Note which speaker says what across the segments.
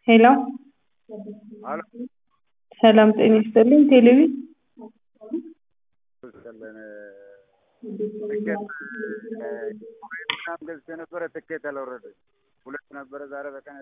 Speaker 1: ሄሎ
Speaker 2: አሎ
Speaker 1: ሰላም ጤና ይስጥልኝ ቴሌቪ
Speaker 2: ይስጥልን ትኬት ምናምን ገዝቼ ነበረ ትኬት አልወረደም ሁለት ነበረ ዛሬ በቀን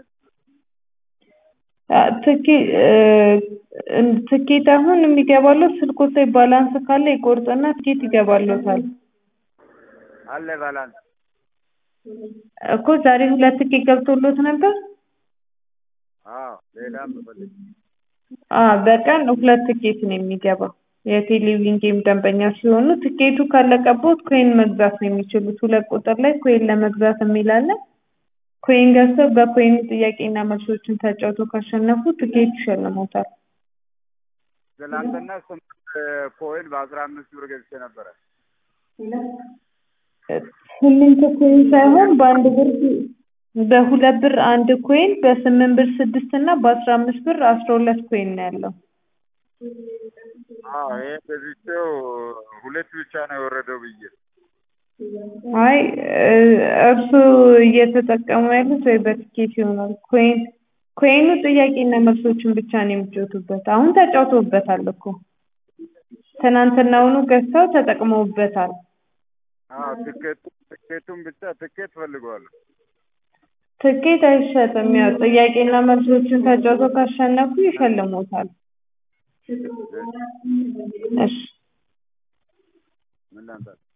Speaker 1: ትኬት አሁን የሚገባለው ስልክዎት ላይ ባላንስ ካለ ይቆርጥና ትኬት ይገባልዎታል
Speaker 2: አለ ባላንስ
Speaker 1: እኮ ዛሬ ሁለት ትኬት ገብቶልዎት ነበር
Speaker 2: አዎ ሌላም ብፈልግ
Speaker 1: አዎ በቀን ሁለት ትኬት ነው የሚገባው የቴሌቪዥን ጌም ደንበኛ ሲሆኑ ትኬቱ ካለቀብዎት ኮይን መግዛት ነው የሚችሉት ሁለት ቁጥር ላይ ኮይን ለመግዛት የሚል አለ ኮይን ገዝተው በኮይኑ ጥያቄና መልሶችን ተጫውተው ካሸነፉ ትኬት ይሸልምዎታል
Speaker 2: ትናንትና ስምንት ኮይን በአስራ አምስት ብር ገዝቼ ነበረ
Speaker 1: ስምንት ኮይን ሳይሆን በአንድ ብር በሁለት ብር አንድ ኮይን በስምንት ብር ስድስት እና በአስራ አምስት ብር አስራ ሁለት ኮይን ነው ያለው
Speaker 2: አዎ ይሄ ገዝቼው ሁለት ብቻ ነው የወረደው ብዬ
Speaker 1: አይ እርስዎ እየተጠቀሙ ያሉት ወይ በትኬት ይሆናል ኮይን ኮይኑ ጥያቄና መልሶችን ብቻ ነው የሚጫወቱበት አሁን ተጫውተውበታል እኮ ትናንትናውኑ ገዝተው ተጠቅመውበታል
Speaker 2: አዎ ትኬቱ ትኬቱን ብቻ ትኬት እፈልገዋለሁ
Speaker 1: ትኬት አይሸጥም ያው ጥያቄና መልሶችን ተጫውተው ካሸነፉ ይሸልምዎታል እሺ
Speaker 2: ምን ላምጣልህ